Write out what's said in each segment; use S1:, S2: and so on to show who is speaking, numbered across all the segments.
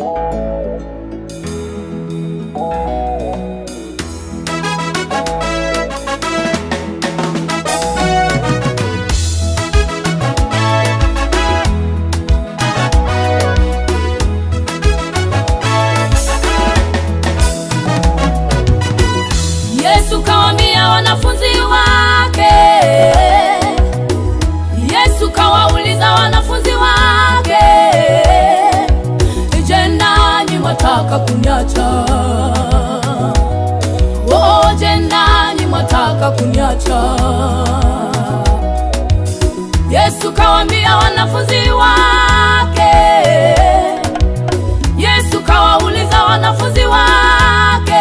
S1: Yesu kawaambia wanafunzi wake, Yesu kawauliza wanafunzi wake, je, nanyi mwataka kuniacha? Oh, je, nanyi mwataka kuniacha? Yesu kawaambia wanafunzi wake, Yesu kawauliza wanafunzi wake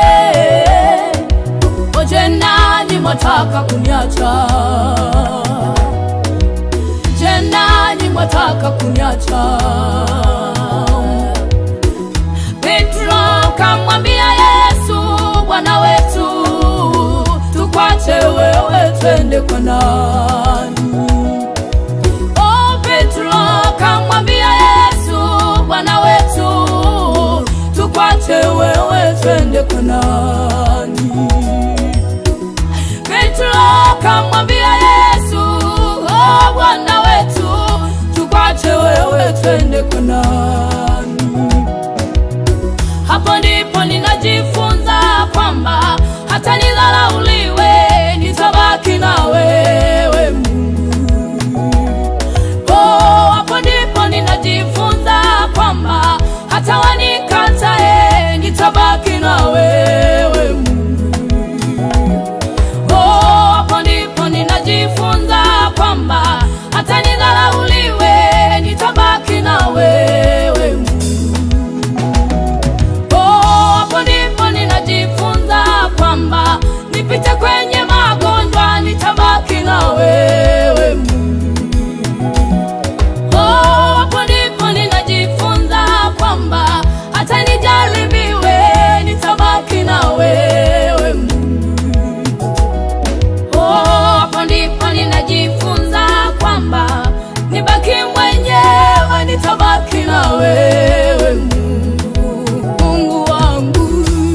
S1: Oje nani mwataka kuniacha? Je, nani mwataka kuniacha? Petro kamwambia Yesu, Bwana wetu, tukwache wewe twende kwa nani? Oh, Petro kamwambia Yesu, Bwana wetu, tukwache wewe twende kwa nani? Petro kamwambia Yesu, oh, Bwana wetu, tukwache wewe twende kwa nani? Hapo ndipo ninajifunza kwamba hata nidharauliwe, nitabaki na wewe Mungu. Oh, hapo ndipo ninajifunza kwamba hata wanikatae, nitabaki na wewe Mungu. Oh, hapo ndipo ninajifunza kwamba hata nidharauliwe, nitabaki na wewe Mungu. Oh, hapo ndipo ninajifunza kwamba nipite kwenye magonjwa, nitabaki na wewe Mungu. Oh, hapo ndipo ninajifunza kwamba hata nijaribiwe, nitabaki na wewe Mungu. Oh, hapo ndipo ninajifunza kwamba nibaki mwenyewe, nitabaki na wewe Mungu, Mungu wangu.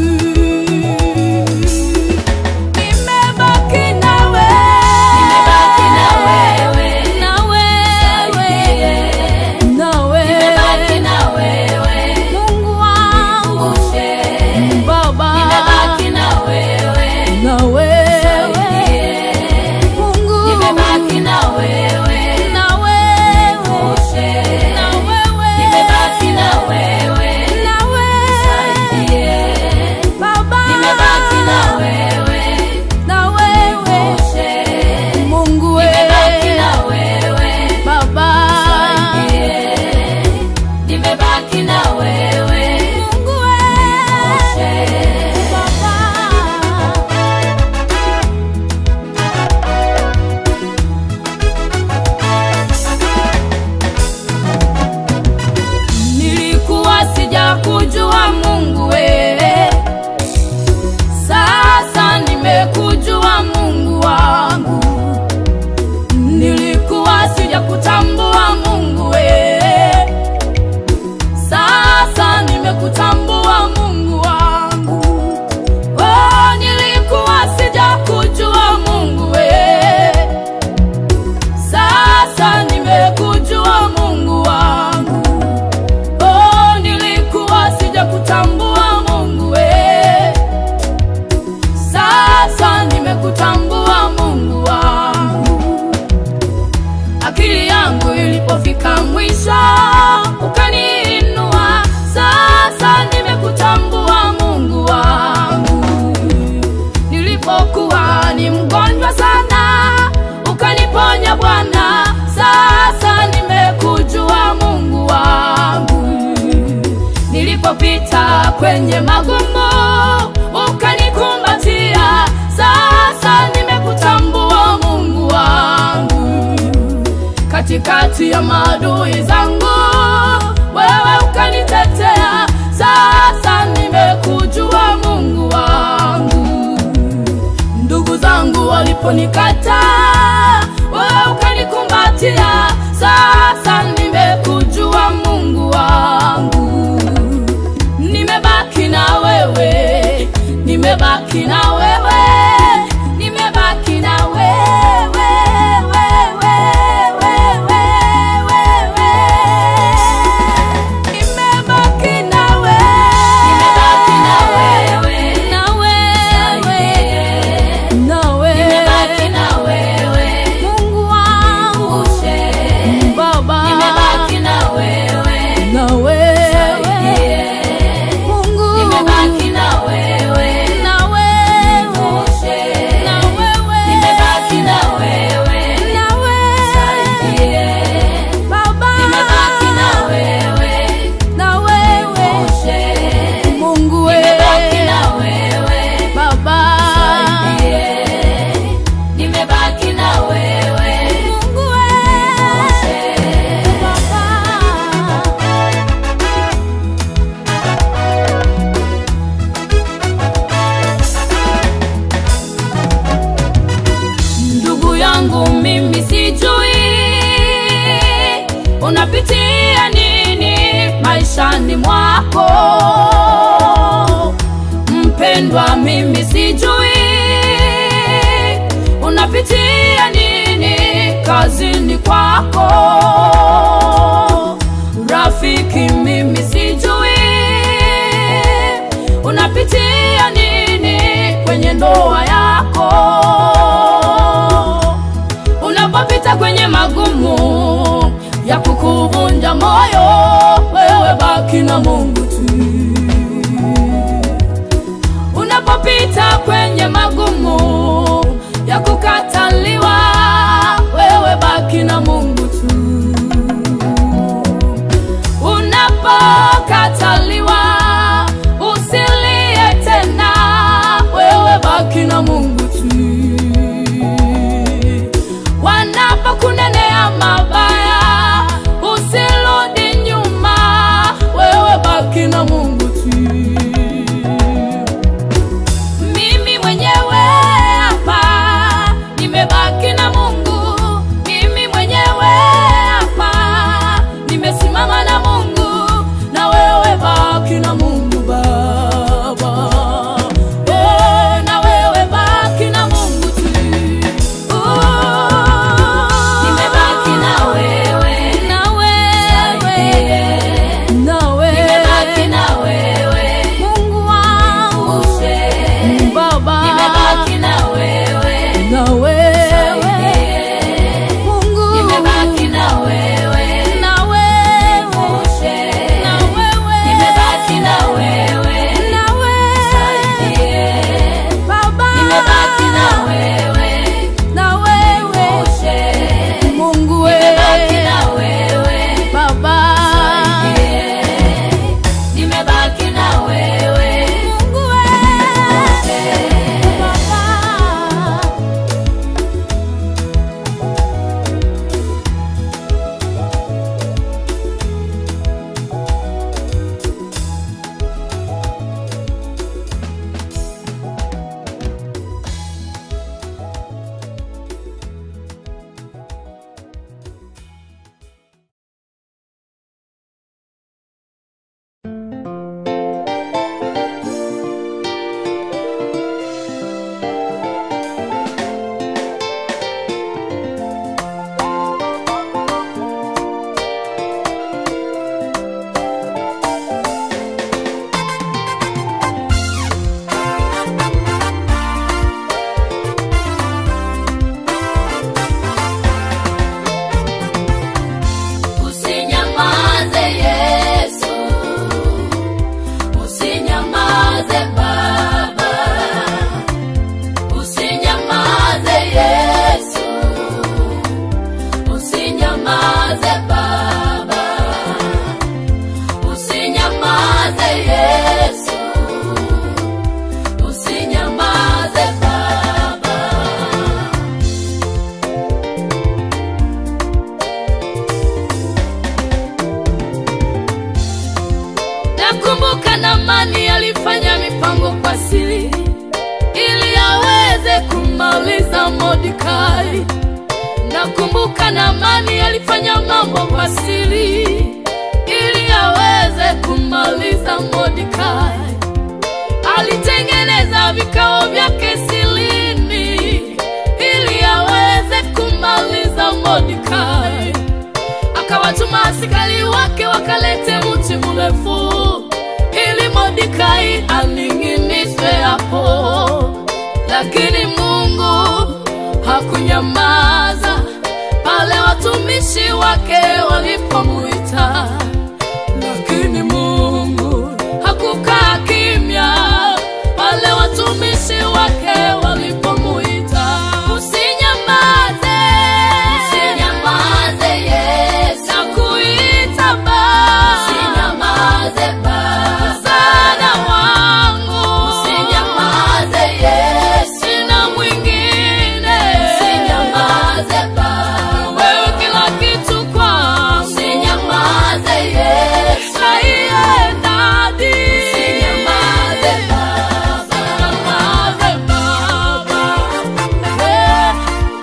S1: Nimebaki na wewe,
S2: Nimebaki na wewe.
S1: na wewe, na wewe,
S2: Nimebaki na wewe.
S1: Mungu wangu,
S2: Ushe.
S1: Baba,
S2: Nimebaki na wewe.
S1: na wewe, Mungu,
S2: Nimebaki na wewe.
S1: na wewe,
S2: Ushe.
S1: na wewe,
S2: Nimebaki na wewe.
S1: na wewe,
S2: Nisaidie.
S1: Baba,
S2: Nimebaki na wewe.
S1: na wewe,
S2: Ushe.
S1: Mungu we,
S2: Nimebaki na wewe.
S1: Baba,
S2: Nisaidie. Nimebaki na wewe.
S1: Mungu we,
S2: Ushe.
S1: Baba. Nilikuwa sijakujua Mungu we, sasa nimekujua Mungu wangu. Nilikuwa sijakutambua Mungu we, sasa nimekutambua Mungu wangu. Oh, nilikuwa sijakujua Mungu we, sasa nimekujua Mungu wangu. Oh, nilikuwa sijakutambua Mungu we, sasa nimekutambua Mungu wangu. Akili yangu ilipofika mwisho ukaniinua, sasa nimekutambua Mungu wangu. Nilipokuwa ni mgonjwa sana, ukaniponya Bwana, sasa nimekujua Mungu wangu. Nilipopita kwenye magumu, ukanikumbatia, sasa nimekutambua Mungu wangu katikati ya maadui zangu, wewe ukanitetea. Sasa nimekujua Mungu wangu. Ndugu zangu waliponikataa, wewe ukanikumbatia. Sasa nimekujua Mungu wangu. nimebaki na wewe, nimebaki na wewe, wewe, wewe, wewe. Nimebaki na wewe,
S2: Nimebaki na wewe.
S1: na wewe, na wewe.
S2: Nimebaki na wewe.
S1: Mungu wangu,
S2: Ushe.
S1: Baba,
S2: Nimebaki na wewe.
S1: na wewe, Mungu,
S2: Nimebaki na wewe.
S1: na wewe,
S2: Ushe.
S1: na wewe,
S2: Nimebaki na wewe.
S1: na wewe, Baba,
S2: Nimebaki na wewe.
S1: na wewe,
S2: Ushe.
S1: Mungu
S2: Nimebaki
S1: wewe,
S2: na wewe.
S1: Baba,
S2: Nimebaki na wewe.
S1: Mungu wewe, Baba. Ndugu yangu mimi sijui unapitia nini maishani mwako. Mpendwa, mimi sijui unapitia nini kazini kwako. Rafiki, mimi sijui unapitia nini kwenye ndoa yako unapopita kwenye magumu ya kukuvunja moyo, wewe baki na Mungu tu. Unapopita kwenye magumu ya kukataliwa, wewe baki na Mungu tu. Unapokataliwa usilie tena, wewe baki na Mungu tu wanapokunenea mabaya usirudi nyuma, wewe baki na Mungu tu. Mimi mwenyewe hapa nimebaki na Mungu, mimi mwenyewe hapa nimesimama na Mungu, na wewe baki na Mungu Baba. Eh, na wewe baki na Mungu tu.
S2: Nimebaki na wewe.
S1: Na wewe, na wewe.
S2: Nimebaki na wewe.
S1: Mungu wangu,
S2: Ushe.
S1: Baba,
S2: Nimebaki na wewe.
S1: na wewe, Mungu,
S2: Nimebaki na wewe.
S1: na wewe,
S2: Ushe.
S1: na wewe,
S2: Nimebaki na wewe.
S1: na wewe, Baba,
S2: Nimebaki na wewe.
S1: na wewe,
S2: Ushe.
S1: Mungu
S2: Nimebaki
S1: wewe,
S2: na wewe.
S1: Baba,
S2: Nimebaki na wewe.
S1: Mungu wewe, Baba.
S2: Usinyamaze Yesu, usinyamaze Baba, usinyamaze Yesu, usinyamaze Baba, usinyamaze Yesu, usinyamaze Baba.
S1: Nakumbuka Naamani alifanya mipango kwa siri ili aweze kumaliza Mordekai. Nakumbuka Naamani alifanya mambo kwa siri ili aweze kumaliza Mordekai. Alitengeneza vikao watumishi wake walipomuita, lakini Mungu hakukaa kimya pale watumishi wake walipomuita. Usinyamaze,
S2: Usinyamaze Yesu,
S1: nakuita Baba,
S2: usinyamaze Baba,
S1: msaada wangu,
S2: usinyamaze Yesu,
S1: sina mwingine,
S2: usinyamaze Baba,
S1: wewe kila kitu kwangu,
S2: usinyamaze Yesu,
S1: Aiye, dadi.
S2: usinyamaze Baba,
S1: Usinyamaze Baba. Eh.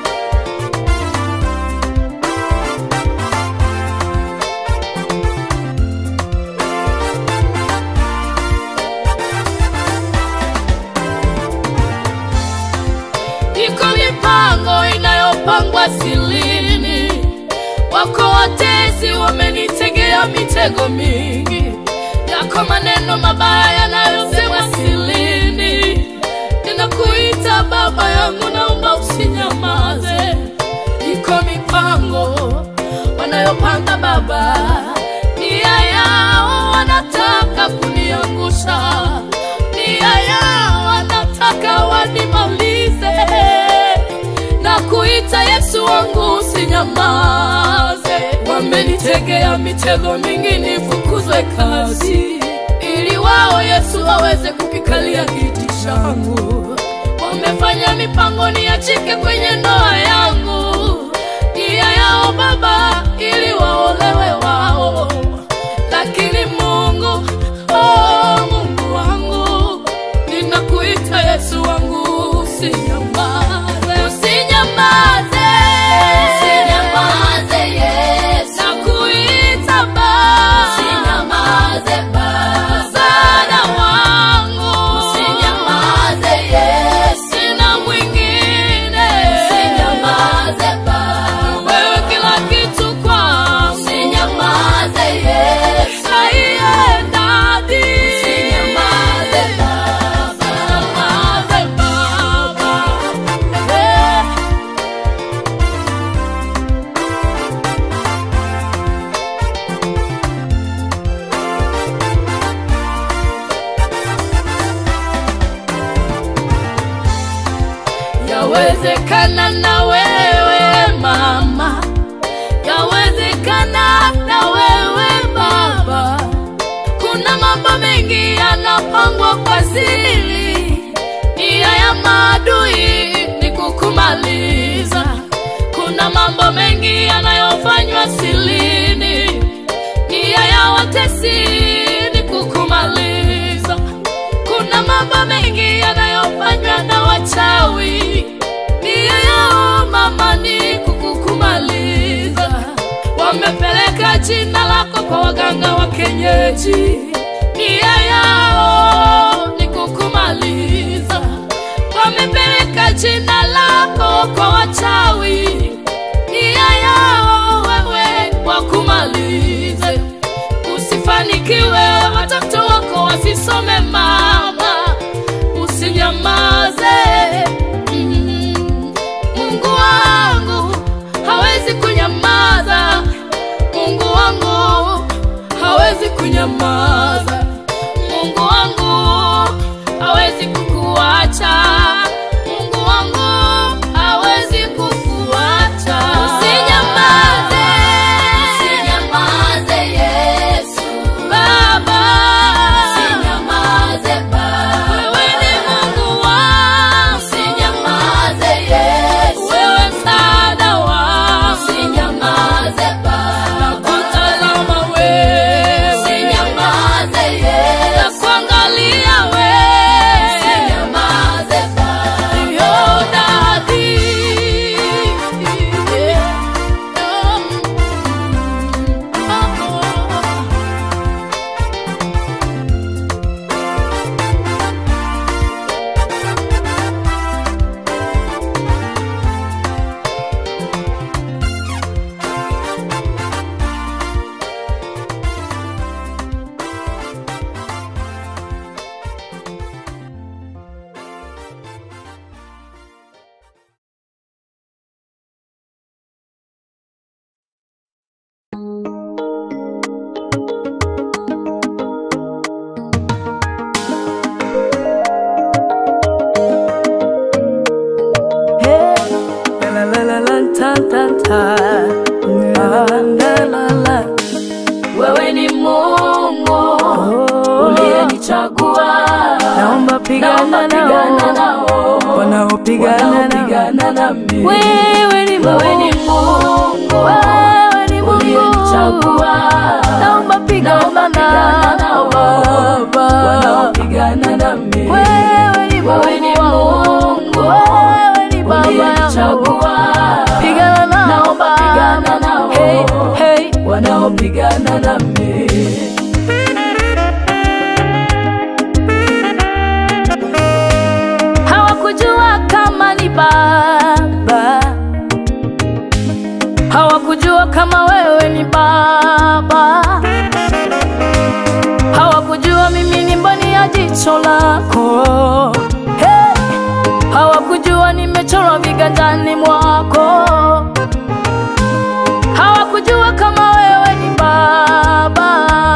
S1: Iko mipango inayopangwa silini, wako watezi wamenitegea mitego mingi, yako maneno mabaya yanayosemwa silini. Ninakuita baba yangu, naomba usinyamaze. Iko mipango wanayopanga baba, nia yao wanataka kuniangusha, nia yao wanataka wanimalize. Na kuita Yesu wangu usinyamaze, wamenitegea mitego mingi nifukuzwe kazi, ili wao Yesu aweze kukikalia kiti changu. Wamefanya mipango niachike kwenye ndoa yangu, nia yao Baba ili waolewe wao, lakini Mungu, oh Mungu wangu, ninakuita Yesu wangu, usinyamaze, usinyamaze,
S2: usinyamaze Yesu,
S1: nakuita Baba,
S2: usinyamaze Baba,
S1: msaada wangu,
S2: usinyamaze Yesu,
S1: sina mwingine,
S2: usinyamaze Baba,
S1: wewe kila kitu kwangu,
S2: usinyamaze Yesu,
S1: Aiye, dadi.
S2: usinyamaze Baba,
S1: Usinyamaze Baba. Eh. Yawezekana na wewe mama, yawezekana na wewe baba. Kuna mambo mengi yanapangwa kwa siri, nia ya maadui ni kukumaliza. Kuna mambo mengi yanayofanywa silini, nia ya watesi ni kukumaliza. Kuna mambo mengi yanayofanywa na wachawi, nia yao mama ni kukukumaliza. Wamepeleka jina lako kwa waganga wa kienyeji, nia yao ni kukumaliza. Wamepeleka jina lako kwa wachawi, nia yao wewe wakumalize. Usifanikiwe, watoto wako wasisome mama, usinyamaze. Mm. Mungu wangu hawezi kunyamaza, Mungu wangu hawezi kunyamaza, Mungu wangu hawezi kukuacha, Mungu wangu hawezi kukuacha. Usinyamaze,
S2: usinyamaze Yesu,
S1: Baba,
S2: usinyamaze Baba,
S1: wewe ni Mungu wangu,
S2: usinyamaze Yesu,
S1: wewe msaada wangu,
S2: usinyamaze Baba,
S1: nakutazama wewe,
S2: usinyamaze
S1: wanaopigana
S2: Naomba
S1: nao,
S2: nao.
S1: wanaopigana nao.
S2: wanaopigana nami
S1: Wewe ni
S2: wewe ni
S1: Mungu,
S2: Mungu
S1: wewe ni Mungu,
S2: uliyenichagua.
S1: naomba pigana
S2: Naomba pigana
S1: nao
S2: nao.
S1: Baba.
S2: wanaopigana nami
S1: Wewe ni
S2: Wewe ni
S1: Mungu wangu,
S2: Mungu
S1: wewe ni Baba yangu,
S2: uliyenichagua.
S1: pigana nao
S2: Naomba pigana
S1: Baba.
S2: nao.
S1: Hey, hey.
S2: wanaopigana nami
S1: hawakujua kama ni baba, hawakujua kama wewe ni baba, hawakujua mimi ni mboni ya jicho lako. Hey! Hawakujua nimechorwa viganjani mwako, hawakujua kama wewe ni baba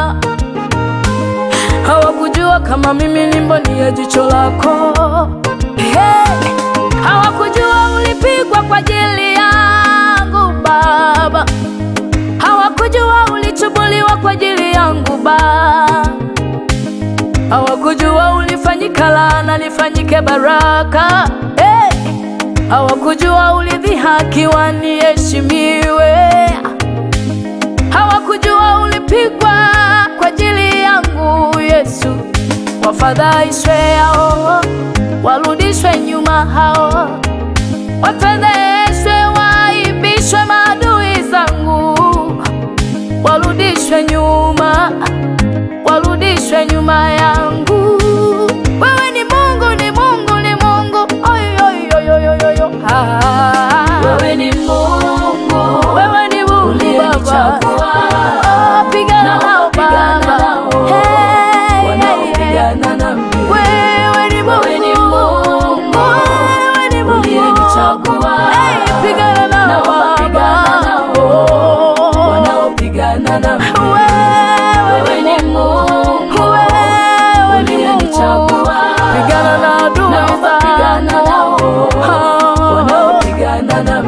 S1: hawakujua kama mimi ni mboni ya jicho lako. Hey! Hawakujua ulipigwa kwa ajili yangu Baba, hawakujua ulichubuliwa kwa ajili yangu Baba, hawakujua ulifanyika laana nifanyike baraka. Hey! Hawakujua ulidhihakiwa niheshimiwe hawakujua ulipigwa kwa ajili yangu Yesu. Wafadhaishwe hao, warudishwe nyuma hao, wafedheshwe, waibishwe maadui zangu, warudishwe nyuma, warudishwe nyuma yangu. Wewe ni Mungu, ni Mungu, ni Mungu, oy, oy, oy, oy, oy, oy. Ah.
S2: wewe ni Mungu
S1: Wewe ni Mungu Baba,
S2: uliyenichagua.
S1: Oh, pigana nao
S2: Pigana
S1: Baba,
S2: nao.
S1: Hey, hey, hey.
S2: wanaopigana nami
S1: Wewe ni
S2: Wewe ni
S1: Mungu,
S2: Mungu
S1: wewe ni Mungu,
S2: uliyenichagua.
S1: Hey, pigana nao
S2: Naomba pigana
S1: Baba,
S2: nao.
S1: Oh.
S2: wanaopigana nami
S1: Wewe
S2: wewe ni Mungu
S1: wewe ni Mungu,
S2: uliyenichagua.
S1: pigana na adui
S2: Naomba pigana nao.
S1: zangu.
S2: wanaopigana nami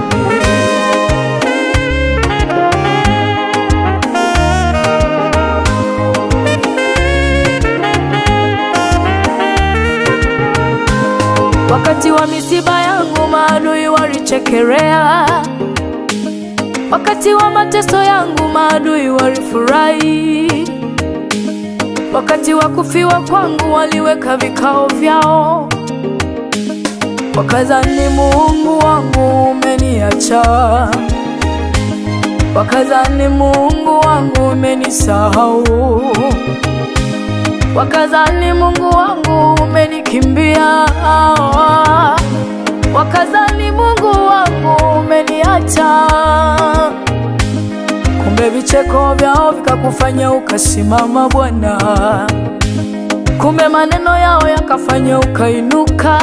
S1: Wakati wa misiba yangu maadui walichekelea, wakati wa mateso yangu maadui walifurahi, wakati wa kufiwa kwangu waliweka vikao vyao, wakazani Mungu wangu umeniacha, wakazani Mungu wangu umenisahau wakazani Mungu wangu umenikimbia, wakazani Mungu wangu umeniacha. Kumbe vicheko vyao vikakufanya ukasimama Bwana, kumbe maneno yao yakafanya ukainuka.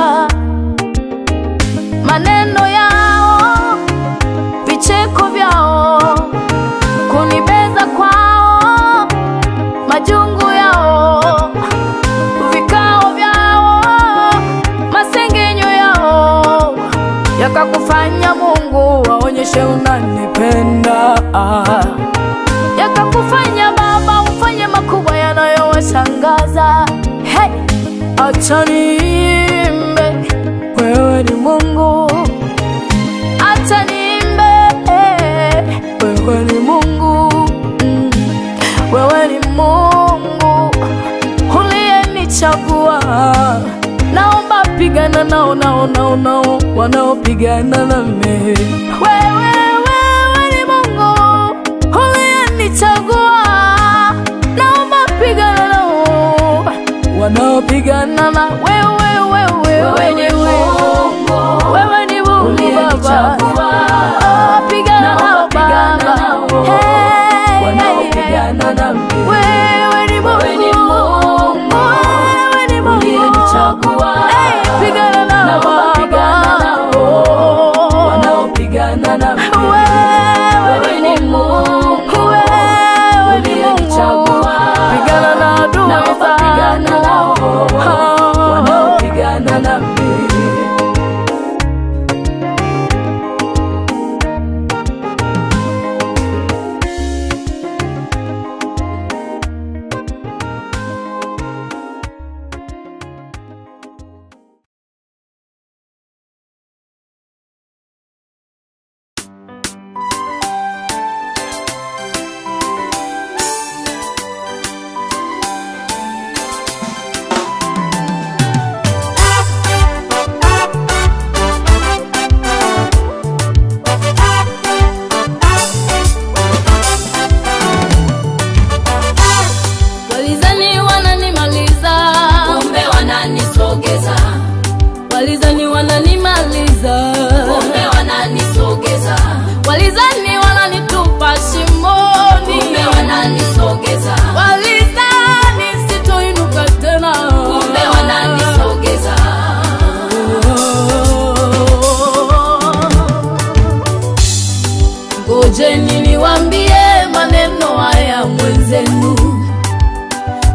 S1: Maneno yao, vicheko vyao, kunibeza kwao, majungu yao, vikao vyao, masengenyo yao yakakufanya Mungu waonyeshe unanipenda, yakakufanya Baba ufanye makubwa yanayowashangaza. Hey, acha niimbe, wewe ni Mungu, acha niimbe, wewe ni Mungu mm. Wewe ni Mungu uliyenichagua, naomba pigana nao nao nao nao wanaopigana nami. Wewe wewe ni Mungu uliyenichagua, naomba pigana nao wanaopigana na wewe wewe
S2: wewe ni Mungu
S1: wewe ni Mungu Baba,
S2: uliyenichagua.
S1: oh, pigana nao
S2: Naomba pigana
S1: Baba,
S2: nao.
S1: Hey, hey, hey.
S2: wanaopigana nami
S1: Wewe ni Mungu,
S2: Wewe ni Mungu
S1: wewe ni Mungu,
S2: uliyenichagua.
S1: Hey, pigana nao
S2: Naomba pigana
S1: Baba,
S2: nao.
S1: Oh.
S2: wanaopigana nami
S1: Wewe
S2: wewe ni Mungu
S1: wewe ni Mungu,
S2: uliyenichagua.
S1: pigana na adui
S2: Naomba pigana
S1: zangu.
S2: nao.
S1: Oh.
S2: wanaopigana nami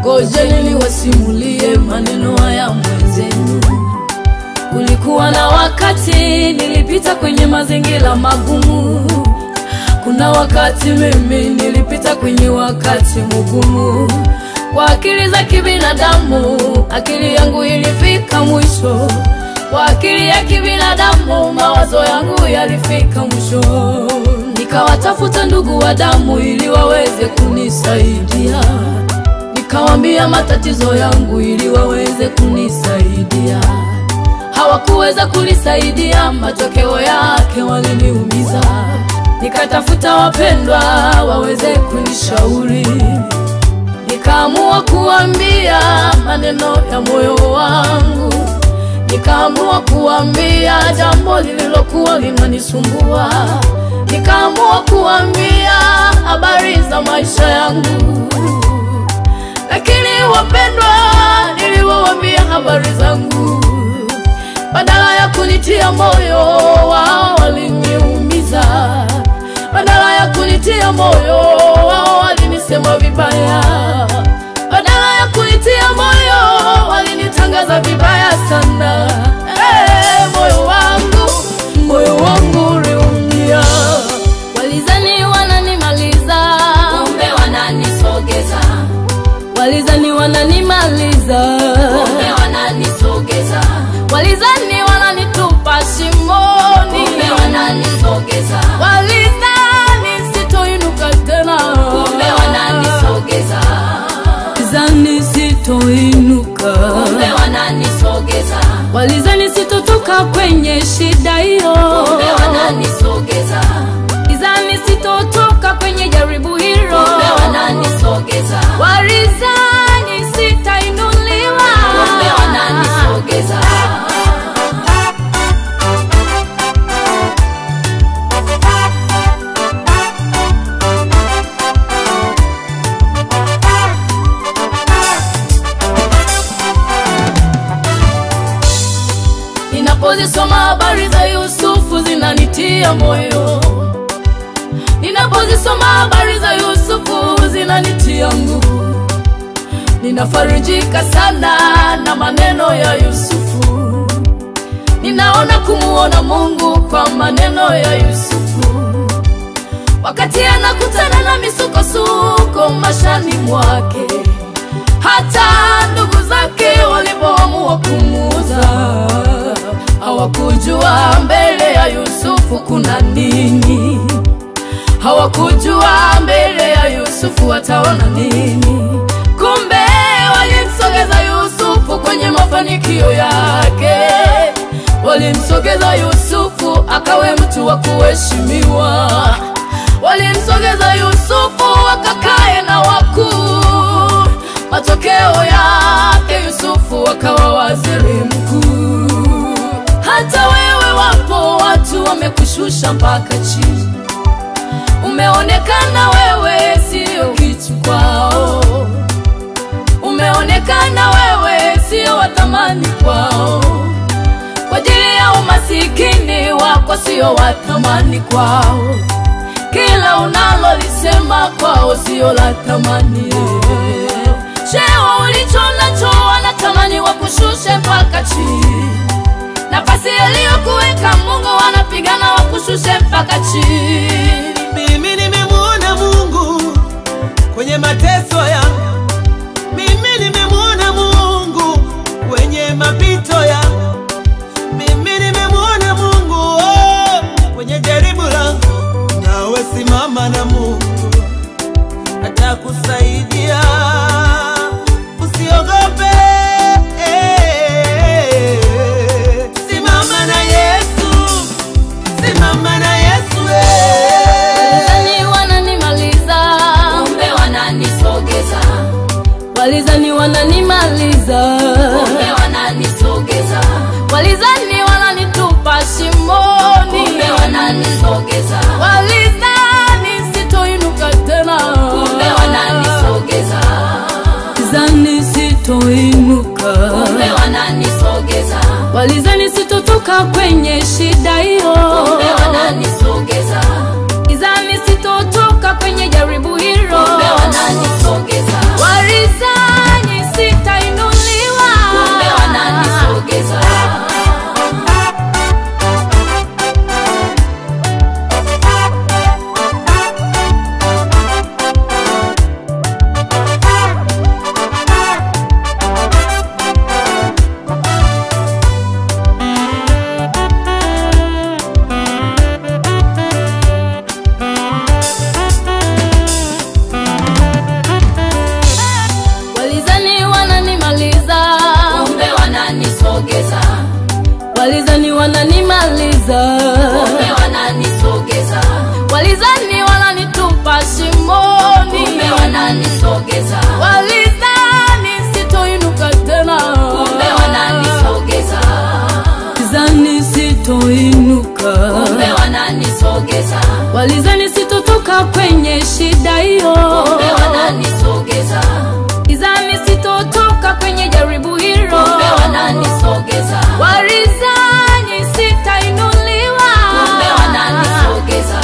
S2: ngojeni niwasimulie maneno haya mwenzenu. Kulikuwa na wakati nilipita kwenye mazingira magumu. Kuna wakati mimi nilipita kwenye wakati mgumu. Kwa akili za kibinadamu, akili yangu ilifika mwisho. Kwa akili ya kibinadamu, mawazo yangu yalifika mwisho. Nikawatafuta ndugu wa damu ili waweze kunisaidia. Nikawambia matatizo yangu ili waweze kunisaidia. Hawakuweza kunisaidia, matokeo yake waliniumiza. Nikatafuta wapendwa waweze kunishauri, nikaamua kuambia maneno ya moyo wangu, nikaamua kuambia jambo lililokuwa linanisumbua, nikaamua kuambia habari za maisha yangu lakini wapendwa, niliwaambia habari zangu, badala ya kunitia moyo, wao waliniumiza. Badala ya kunitia moyo, wao walinisema vibaya. Badala ya kunitia moyo, walinitangaza vibaya sana. Hey, moyo wangu, moyo wangu uliumia. Walizani wananimaliza,
S1: kumbe wananisogeza
S2: walizani wananimaliza,
S1: kumbe wananisogeza
S2: walizani wananitupa shimoni,
S1: kumbe wananisogeza
S2: walizani sitoinuka tena,
S1: kumbe wananisogeza
S2: walizani sitoinuka,
S1: kumbe wananisogeza
S2: walizani sitotoka kwenye shida hiyo,
S1: kumbe wananisogeza
S2: walizani sitotoka kwenye jaribu hilo,
S1: kumbe wananisogeza
S2: walizani sitainuliwa,
S1: kumbe wananisogeza
S2: Ninapozisoma habari za Yusufu zinanitia moyo, ninapozisoma habari za Yusufu zinanitia nguvu. Ninafarijika sana na maneno ya Yusufu, ninaona kumuona Mungu kwa maneno ya Yusufu, wakati anakutana na misukosuko mashani mwake, hata ndugu zake walipoamua kumuuza hawakujua mbele ya Yusufu kuna nini, hawakujua mbele ya Yusufu wataona nini. Kumbe walimsogeza Yusufu kwenye mafanikio yake, walimsogeza Yusufu akawe mtu wa kuheshimiwa, walimsogeza Yusufu akakae na wakuu. Matokeo yake Yusufu akawa waziri mkuu. Hata wewe wapo watu wamekushusha mpaka chini, umeonekana wewe sio kitu kwao, umeonekana wewe sio wa thamani kwao, kwa ajili ya umasikini wako sio wa thamani kwao, kila unalolisema kwao sio la thamani. Cheo ulicho nacho wanatamani wakushushe mpaka chini nafasi aliyokuweka Mungu wanapigana wakushushe mpaka chini.
S3: Mimi nimemwona Mungu kwenye mateso yangu, mimi nimemwona Mungu kwenye mapito yangu, mimi nimemwona Mungu oh, kwenye jaribu langu. Nawe simama na Mungu atakusaidia, usiogope. Simama na Yesu, simama na Yesu eh.
S2: Walizani wananimaliza,
S1: kumbe wananisogeza
S2: walizani wananimaliza,
S1: kumbe wananisogeza
S2: walizani wananitupa shimoni,
S1: kumbe wananisogeza
S2: walizani sitoinuka tena,
S1: kumbe wananisogeza
S2: walizani sitoinuka,
S1: kumbe wananisogeza
S2: walizani sitotoka kwenye shida hiyo,
S1: kumbe wananisogeza
S2: walizani sitotoka kwenye jaribu hilo,
S1: kumbe wananisogeza
S2: walizani wananisogeza
S1: walizani wananimaliza
S2: kumbe wananisogeza
S1: walizani wananitupa shimoni
S2: kumbe wananisogeza
S1: walizani sitoinuka tena
S2: kumbe wananisogeza
S1: walizani sitoinuka
S2: kumbe wananisogeza
S1: walizani sitotoka kwenye shida hiyo
S2: kumbe wananisogeza
S1: walizani sitotoka kwenye jaribu hilo
S2: kumbe wananisogeza
S1: walizani sitainuliwa
S2: kumbe wananisogeza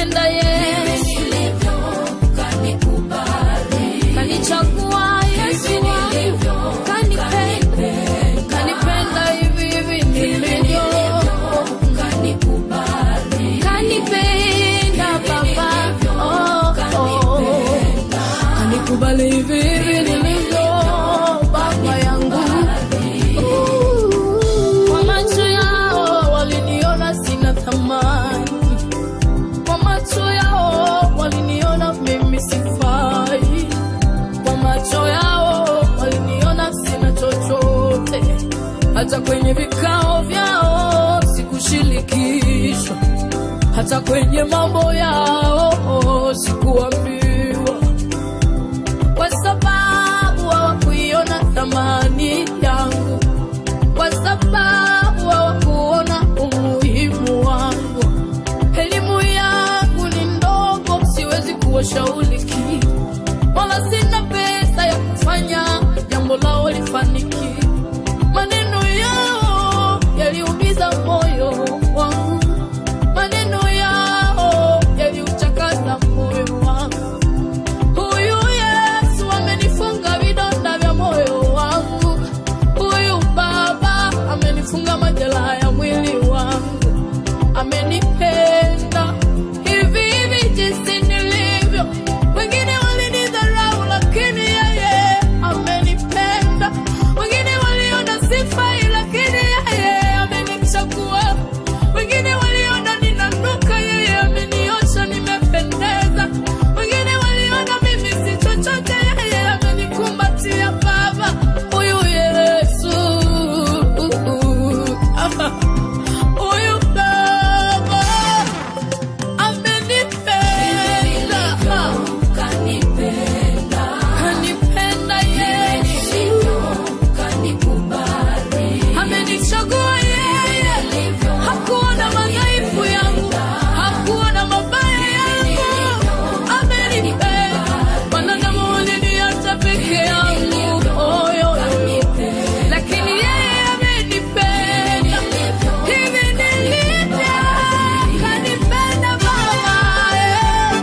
S2: kanipenda Yesu, kanichagua Yesu wangu, kanipenda, kanipenda hivi hivi nilivyo, kanipenda Baba, oh, oh. kanikubali hivi hivi nilivyo, Baba yangu. Kwa macho yao waliniona sina thamani, kwa macho yao waliniona mimi sifai, kwa macho yao waliniona sina chochote. Hata kwenye vikao vyao sikushirikishwa, hata kwenye mambo yao sikuambiwa, kwa sababu hawakuiona thamani yangu kwa sababu hawakuona umuhimu wangu. Elimu yangu ni ndogo, siwezi kuwashauri kitu, wala sina pesa ya kufanya jambo lao lifaniki. Maneno yao yaliumiza moyo wangu, maneno yao yaliuchakaza moyo wangu. Huyu Yesu amenifunga vidonda vya moyo wangu. Huyu Baba amenifunga majeraha ya mwili wangu. Amenipenda hivi hivi jinsi nilivyo. Wengine walinidharau, lakini yeye amenipenda. Wengine waliona sifai, lakini yeye amenichagua. Wengine waliona ninanuka, yeye ameniosha, nimependeza. Wengine waliona mimi si chochote, yeye amenikumbatia. Baba huyu Yesu, huyu Baba amenipenda, kanipenda Yesu, amenichagua yeye, hakuona madhaifu yangu, hakuona mabaya yangu, amenipenda. Wanadamu waliniacha peke yangu, oh, yo, yo. lakini yeye amenipenda hivi nilivyo, kanipenda Baba eh.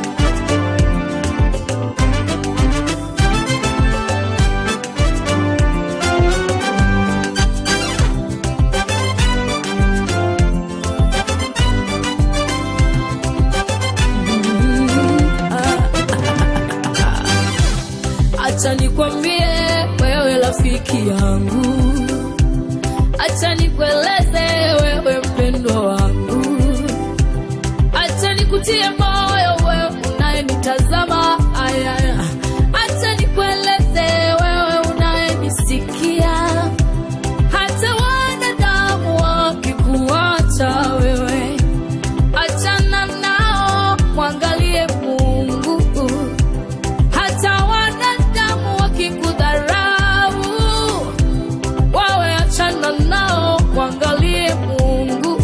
S2: Acha nikwambie wewe rafiki yangu, acha nikueleze wewe mpendwa wangu, acha nikutie moyo wewe unayenitazama, aya, acha nikueleze wewe unayenisikia, hata wanadamu wakikuacha wewe, achana nao, mwangalie Mungu hata wanadamu wakikudharau, wawe achana nao, mwangalie Mungu.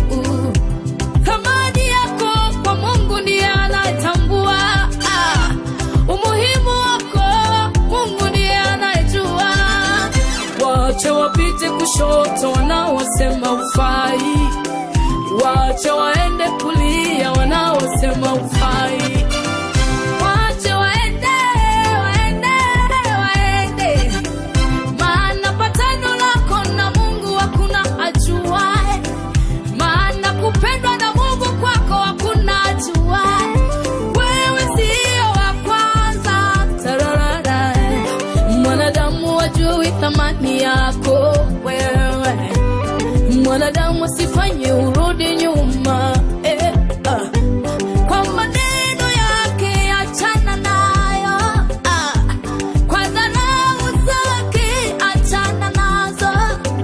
S2: Thamani yako kwa Mungu ndiye anayetambua. Ah, umuhimu wako Mungu ndiye anayejua. Wache wapite kushoto wanaosema ufai, wache waende kulia wanaosema ufai. Wache waende, waende, waende. Maana patano lako na Mungu hakuna ajuae. Maana kupendwa na Mungu kwako hakuna ajuae. Wewe sio wa kwanza. Tararara. Mwanadamu wajui thamani yako wewe. Mwanadamu asifanye urudi nyuma. Eh, ah kwa maneno yake achana nayo, ah. kwa dharau zake achana nazo.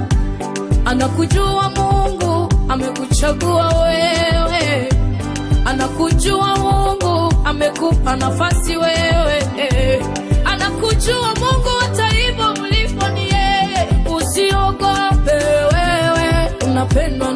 S2: Anakujua Mungu amekuchagua wewe, anakujua Mungu amekupa nafasi wewe, anakujua Mungu hata hivyo ulipo ni yeye. Usiogope wewe, unapendwa